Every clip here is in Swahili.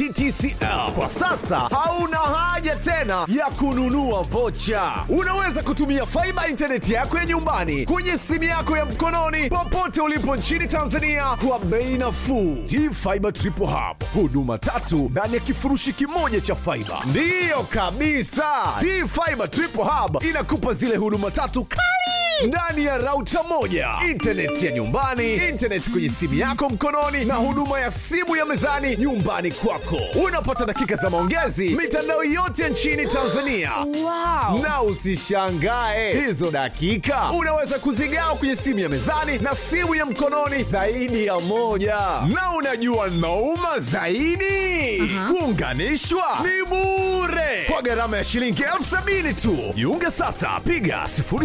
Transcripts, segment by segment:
TTCL. Kwa sasa hauna haja tena ya kununua vocha. Unaweza kutumia faiba intaneti yako ya nyumbani kwenye simu yako ya mkononi popote ulipo nchini Tanzania kwa bei nafuu. T-Fiber Triple Hub, huduma tatu ndani ya kifurushi kimoja cha faiba. Ndiyo kabisa, T-Fiber Triple Hub inakupa zile huduma tatu kali ndani ya rauta moja, intaneti ya nyumbani, intaneti kwenye simu yako mkononi, na huduma ya simu ya mezani nyumbani kwako. Unapata dakika za maongezi mitandao yote nchini Tanzania. Wow. Na usishangae hizo dakika unaweza kuzigawa kwenye simu ya mezani na simu ya mkononi zaidi ya moja. Na unajua nauma zaidi, kuunganishwa ni bure kwa gharama ya shilingi elfu sabini tu. Jiunge sasa, piga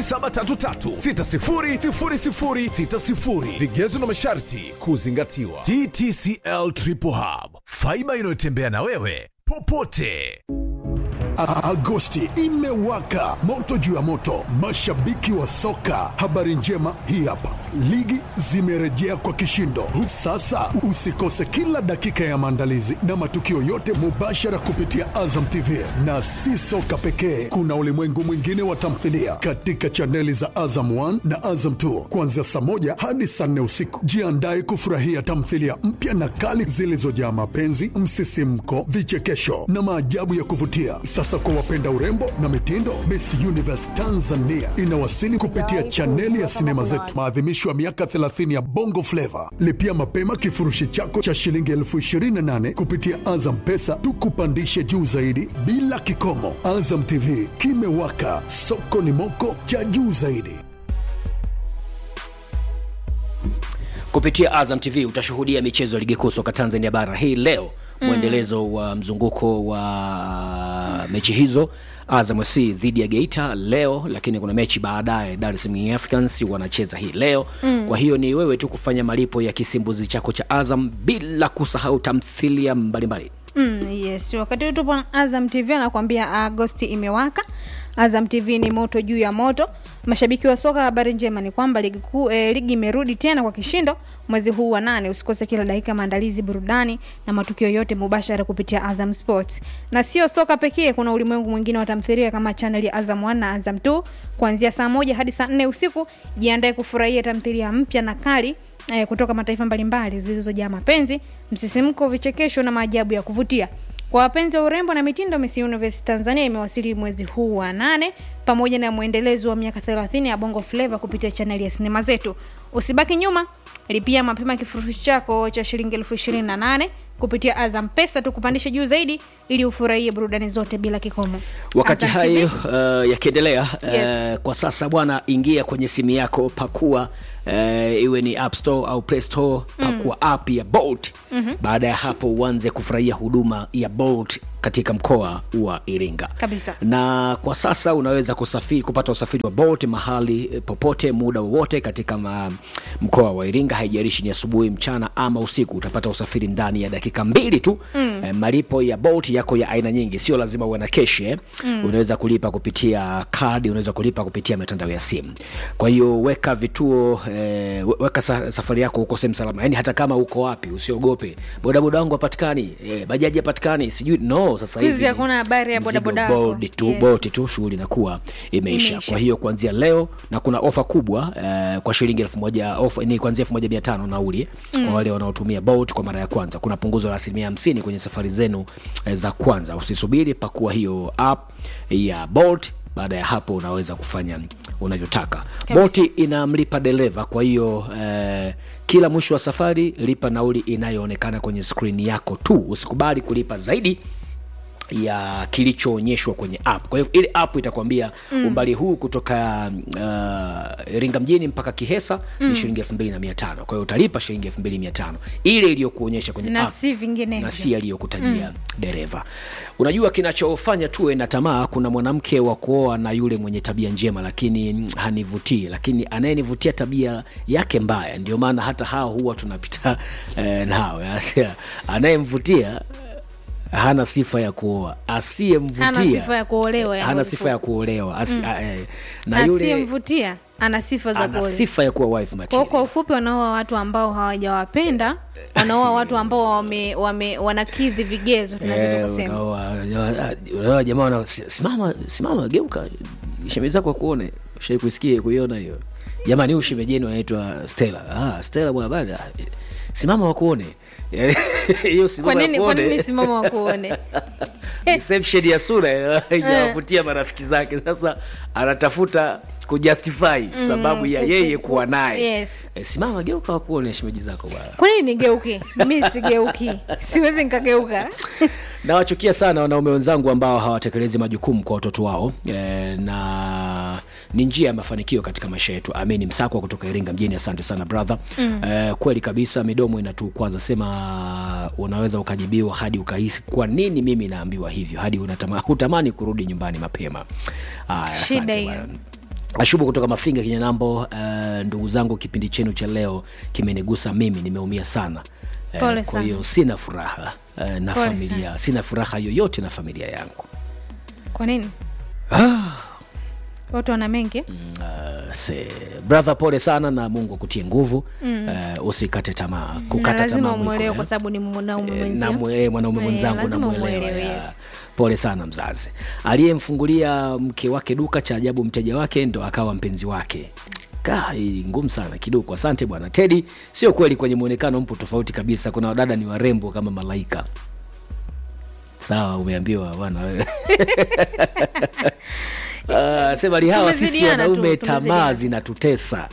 0733600060. Vigezo na masharti kuzingatiwa. TTCL Triple Hub, faiba inayotembea na wewe popote. A- Agosti imewaka moto juu ya moto, mashabiki wa soka. Habari njema hii hapa, ligi zimerejea kwa kishindo. Sasa usikose kila dakika ya maandalizi na matukio yote mubashara kupitia Azam TV, na si soka pekee, kuna ulimwengu mwingine wa tamthilia katika chaneli za Azam 1 na Azam 2 kuanzia saa moja hadi saa nne usiku. Jiandae kufurahia tamthilia mpya na kali zilizojaa mapenzi, msisimko, vichekesho na maajabu ya kuvutia. Sasa kwa wapenda urembo na mitindo, Miss Universe Tanzania inawasili kupitia chaneli ya sinema zetu, maadhimisho ya miaka 30 ya Bongo Flava. Lipia mapema kifurushi chako cha shilingi elfu 28 kupitia Azam Pesa, tukupandishe juu zaidi bila kikomo. Azam TV kimewaka, soko ni moko cha juu zaidi. kupitia Azam TV utashuhudia michezo ya ligi kuu soka Tanzania bara hii leo mwendelezo wa mzunguko wa mechi hizo Azam FC dhidi ya Geita leo, lakini kuna mechi baadaye Dar es Salaam Young Africans wanacheza hii leo mm. Kwa hiyo ni wewe tu kufanya malipo ya kisimbuzi chako cha Azam bila kusahau tamthilia mbalimbali. Mm, yes wakati huu tupo na azam tv anakuambia agosti imewaka azam tv ni moto juu ya moto mashabiki wa soka habari njema ni kwamba ligi kuu eh, ligi imerudi tena kwa kishindo mwezi huu wa nane usikose kila dakika maandalizi burudani na matukio yote mubashara kupitia azam sports na sio soka pekee kuna ulimwengu mwingine wa tamthilia kama channel ya azam 1 na azam 2 kuanzia saa moja hadi saa nne usiku jiandae kufurahia tamthilia mpya na kali eh, kutoka mataifa mbalimbali zilizojaa mapenzi msisimko vichekesho na maajabu ya kuvutia kwa wapenzi wa urembo na mitindo Miss Universe Tanzania imewasili mwezi huu wa nane pamoja na mwendelezo wa miaka 30 ya Bongo Flava kupitia chaneli ya sinema zetu. Usibaki nyuma, lipia mapema kifurushi chako cha shilingi elfu ishirini na nane kupitia Azam Pesa tukupandishe juu zaidi ili ufurahie burudani zote bila kikomo. Wakati Azam hayo TV, uh, yakiendelea Yes. uh, kwa sasa bwana, ingia kwenye simu yako, pakua uh, iwe ni App Store au Play Store, pakua app ya Bolt. Baada ya hapo uanze kufurahia huduma ya Bolt katika mkoa wa Iringa Kabisa. na kwa sasa unaweza kusafiri kupata usafiri wa Bolt mahali eh, popote muda wowote katika ma, mkoa wa Iringa, haijalishi ni asubuhi, mchana ama usiku, utapata usafiri ndani ya dakika mbili tu. Mm. Eh, malipo ya Bolt yako ya aina nyingi, sio lazima uwe na keshi eh. mm. Unaweza kulipa kupitia kadi, unaweza kulipa kupitia mitandao ya simu. Kwa hiyo weka vituo eh, we- weka sa, safari yako huko sehemu salama, yani hata kama uko wapi usiogope. Bodaboda wangu hapatikani, eh, bajaji hapatikani, sijui no. Sasa Siku hizi hivi hakuna habari ya mzigo bodaboda wako. board tu Yes. boat tu shughuli inakuwa imeisha. Imeisha. Kwa hiyo kuanzia leo na kuna ofa kubwa eh, kwa shilingi elfu moja ofa ni kuanzia elfu moja mia tano nauli mm. kwa wale wanaotumia boat kwa mara ya kwanza. Kuna punguzo la asilimia hamsini kwenye safari zenu eh, za kwanza. Usisubiri, pakua hiyo app ya boat. Baada ya hapo unaweza kufanya unavyotaka. Bolt inamlipa dereva, kwa hiyo eh, kila mwisho wa safari lipa nauli inayoonekana kwenye skrini yako tu. Usikubali kulipa zaidi ya kilichoonyeshwa kwenye app. Kwa hivyo ile app itakwambia mm. umbali huu kutoka uh, Iringa mjini mpaka Kihesa mm. ni shilingi elfu mbili na mia tano. Kwa hiyo utalipa shilingi elfu mbili mia tano ile iliyokuonyesha kwenye Na app si vinginevyo. na si aliyokutajia mm. dereva. Unajua kinachofanya tuwe na tamaa, kuna mwanamke wa kuoa na yule mwenye tabia njema, lakini mm, hanivutii, lakini anayenivutia tabia yake mbaya. Ndio maana hata hao huwa tunapita eh, nao anayemvutia hana sifa ya kuoa, asiyemvutia Hana sifa ya kuolewa, eh, yani hana ulikuwa. sifa ya kuolewa Asi, a- eh, na yule asiyemvutia ana sifa za ana kuolewa. sifa ya kuwa wife Kwa material. kwa ufupi wanaoa watu ambao hawajawapenda wanaoa watu ambao wame, wame wanakidhi vigezo tunaweza Eh, tukasema unaoa- unaoa jamaa wana- si- simama simama geuka shemeji zako akuone shai kuisikia kuiona hiyo jamani huyu shemeji yenu anaitwa stela ah, stela bwana bana simama wakuone Yaani, hiyo kwa simama nini kwa nini wakuone simama wakuone reception ya sura inawavutia marafiki zake sasa anatafuta kujustify sababu ya ku- ku- yeye ku- kuwa naye yes. Eh, simama geuka wakuone shemeji zako bwana kwa nini nigeuke mi sigeuki siwezi nikageuka nawachukia sana wanaume wenzangu ambao hawatekelezi majukumu kwa watoto wao e, na ni njia ya mafanikio katika maisha yetu amini msakwa kutoka iringa mjini asante sana brother mm. e, kweli kabisa midomo inatu kwanza sema unaweza ukajibiwa hadi ukahisi kwa nini mimi naambiwa hivyo hadi unatama, hutamani kurudi nyumbani mapema Aya, Shida asante hiyo. bwana. ashubu kutoka mafinga kinyanambo uh, ndugu zangu kipindi chenu cha leo kimenigusa mimi nimeumia sana Eh, Pole kwa sana. hiyo sina furaha eh, na Pole familia sana. sina furaha yoyote na familia yangu kwa nini ah, watu wana mengi uh, se, brother pole sana na mungu akutie nguvu mm. uh, usikate tamaa na kukata lazima tamaa mwiko, umwelewe eh. kwa sababu ni mwanaume Eh, mwenzio na mwe- mwanaume Eh, mwenzangu lazima namwelewa umwelewe, ya. yes. pole sana mzazi aliyemfungulia mke wake duka cha ajabu mteja wake ndo akawa mpenzi wake Ka, hii ngumu sana kidogo asante bwana tedi sio kweli kwenye mwonekano mpo tofauti kabisa kuna wadada ni warembo kama malaika sawa umeambiwa bwana wewe Ah, sema lihawa sisi Tumezidiana tu, wanaume tamaa tumezidiana. zinatutesa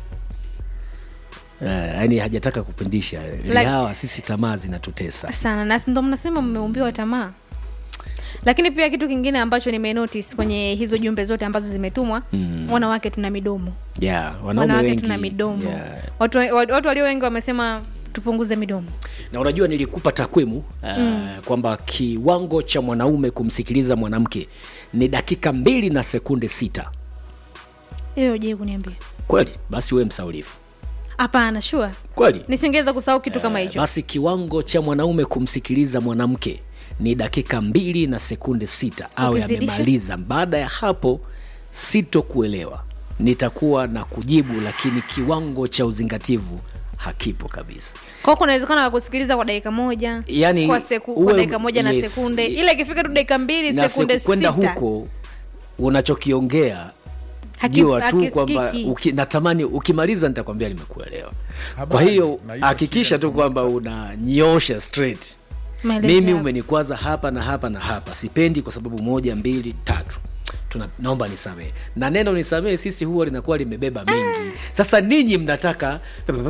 Uh, yani hajataka kupindisha Like- lihawa sisi tamaa zinatutesa sana na si ndo mnasema mmeumbiwa tamaa lakini pia kitu kingine ambacho nimenotice kwenye hizo jumbe zote ambazo zimetumwa mm. wanawake tuna midomo yeah, wanaume wanawake wengi tuna midomo yeah. watu, watu, watu walio wengi wamesema tupunguze midomo na unajua nilikupa takwimu uh, mm. kwamba kiwango cha mwanaume kumsikiliza mwanamke ni dakika mbili na sekunde sita hiyo je kuniambia kweli basi we msaulifu hapana shua kweli nisingeweza kusahau kitu kama hicho basi kiwango cha mwanaume kumsikiliza mwanamke ni dakika mbili na sekunde sita awe Ukizidisha? amemaliza baada ya hapo sitokuelewa nitakuwa na kujibu lakini kiwango cha uzingativu hakipo kabisa kwao kuna uwezekano wa kusikiliza kwa dakika moja Yani, kwa, seku, uwe- kwa dakika moja na yes. sekunde ila ikifika tu dakika mbili na sekunde siku- kwenda sita huko unachokiongea haki- jua tu kwamba hakisikiki. uki, natamani ukimaliza nitakwambia nimekuelewa kwa Habari, hiyo naitwa hakikisha Kilian tu kwamba unanyoosha straight Maelezo mimi yako. umenikwaza hapa na hapa na hapa sipendi kwa sababu moja mbili tatu Tuna, naomba nisamehe na neno nisamehe sisi huwa linakuwa limebeba mengi sasa ninyi mnataka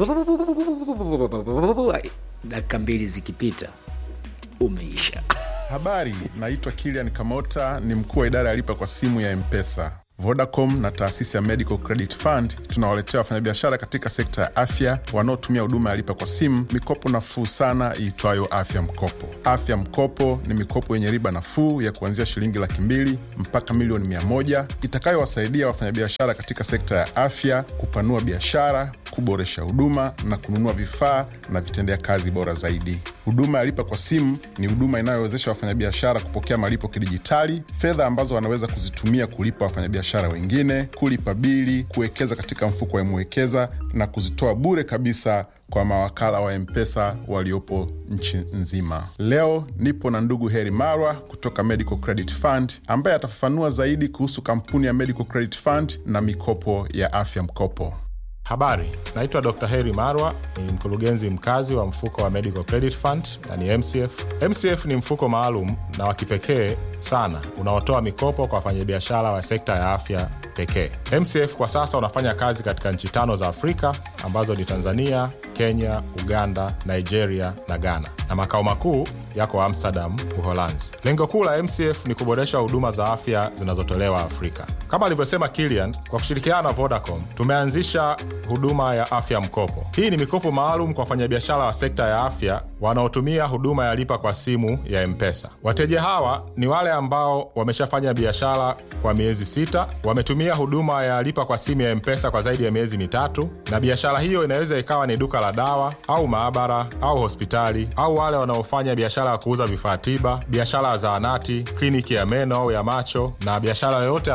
dakika mbili zikipita umeisha Habari, naitwa Kilian Kamota, ni mkuu wa idara ya lipa kwa simu ya Mpesa. Vodacom na taasisi ya Medical Credit Fund tunawaletea wafanyabiashara katika sekta ya afya wanaotumia huduma ya lipa kwa simu mikopo nafuu sana iitwayo Afya Mkopo. Afya Mkopo ni mikopo yenye riba nafuu ya kuanzia shilingi laki mbili mpaka milioni mia moja itakayowasaidia wafanyabiashara katika sekta ya afya kupanua biashara, kuboresha huduma na kununua vifaa na vitendea kazi bora zaidi. Huduma ya lipa kwa simu ni huduma inayowezesha wafanyabiashara kupokea malipo kidijitali, fedha ambazo wanaweza kuzitumia kulipa wafanyabiashara wengine, kulipa bili, kuwekeza katika mfuko wa Mwekeza na kuzitoa bure kabisa kwa mawakala wa Mpesa waliopo nchi nzima. Leo nipo na ndugu Heri Marwa kutoka Medical Credit Fund ambaye atafafanua zaidi kuhusu kampuni ya Medical Credit Fund na mikopo ya afya mkopo. Habari, naitwa Dr. Heri Marwa, ni mkurugenzi mkazi wa mfuko wa Medical Credit Fund na ni MCF. MCF ni mfuko maalum na wa kipekee sana unaotoa mikopo kwa wafanyabiashara wa sekta ya afya pekee. MCF kwa sasa unafanya kazi katika nchi tano za Afrika ambazo ni Tanzania, Kenya, Uganda, Nigeria na Ghana, na makao makuu yako Amsterdam, Uholanzi. Lengo kuu la MCF ni kuboresha huduma za afya zinazotolewa Afrika. Kama alivyosema Kilian, kwa kushirikiana na Vodacom tumeanzisha huduma ya afya mkopo. Hii ni mikopo maalum kwa wafanyabiashara wa sekta ya afya wanaotumia huduma ya lipa kwa simu ya Mpesa. Wateja hawa ni wale ambao wameshafanya biashara kwa miezi sita, wametumia huduma ya lipa kwa simu ya Mpesa kwa zaidi ya miezi mitatu, na biashara hiyo inaweza ikawa ni duka la dawa au maabara au hospitali, au wale wanaofanya biashara ya kuuza vifaa tiba, biashara ya zahanati, kliniki ya meno au ya macho, na biashara yoyote ambayo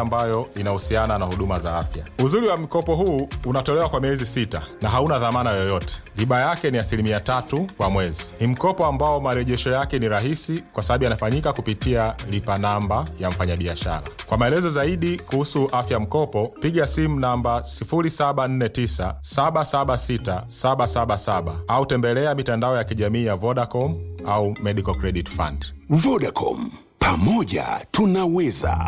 ambayo inahusiana na huduma za afya. Uzuri wa mkopo huu unatolewa kwa miezi sita na hauna dhamana yoyote. Riba yake ni asilimia tatu kwa mwezi. Ni mkopo ambao marejesho yake ni rahisi kwa sababu yanafanyika kupitia lipa namba ya mfanyabiashara. Kwa maelezo zaidi kuhusu afya mkopo, piga simu namba 0749 776 777 au tembelea mitandao ya kijamii ya Vodacom au Medical Credit Fund. Vodacom, pamoja tunaweza.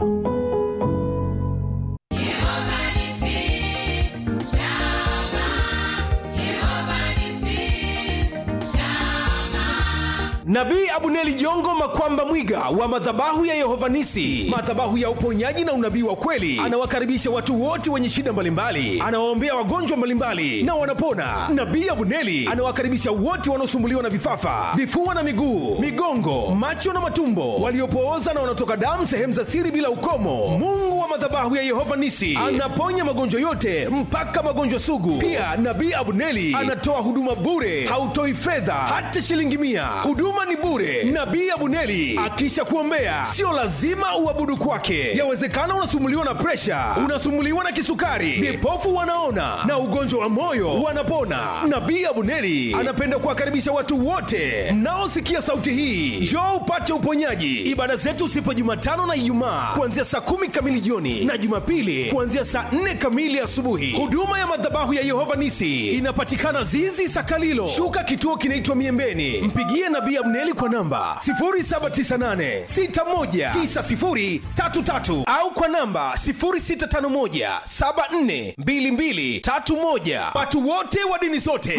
Nabii Abuneli Jongo Makwamba Mwiga wa madhabahu ya Yehova Nisi, madhabahu ya uponyaji na unabii wa kweli, anawakaribisha watu wote wenye shida mbalimbali, anawaombea wagonjwa mbalimbali na wanapona. Nabii Abuneli anawakaribisha wote wanaosumbuliwa na vifafa, vifua na miguu, migongo, macho na matumbo, waliopooza na wanaotoka damu sehemu za siri bila ukomo. Mungu wa madhabahu ya Yehova Nisi anaponya magonjwa yote mpaka magonjwa sugu. Pia Nabii Abuneli anatoa huduma bure, hautoi fedha hata shilingi mia. Huduma ni bure. Nabii Abuneli akisha kuombea, sio lazima uabudu kwake. Yawezekana unasumuliwa na presha, unasumuliwa na kisukari, vipofu wanaona na ugonjwa wa moyo wanapona. Nabii Abuneli anapenda kuwakaribisha watu wote mnaosikia sauti hii, njoo upate uponyaji. Ibada zetu sipo Jumatano na Ijumaa kuanzia saa kumi kamili jioni na Jumapili kuanzia saa nne kamili asubuhi. Huduma ya madhabahu ya Yehova Nisi inapatikana Zizi Sakalilo, shuka kituo kinaitwa Miembeni. Mpigie Nabii Abneli kwa namba 0798619033 au kwa namba 0651742231. Watu wote wa dini zote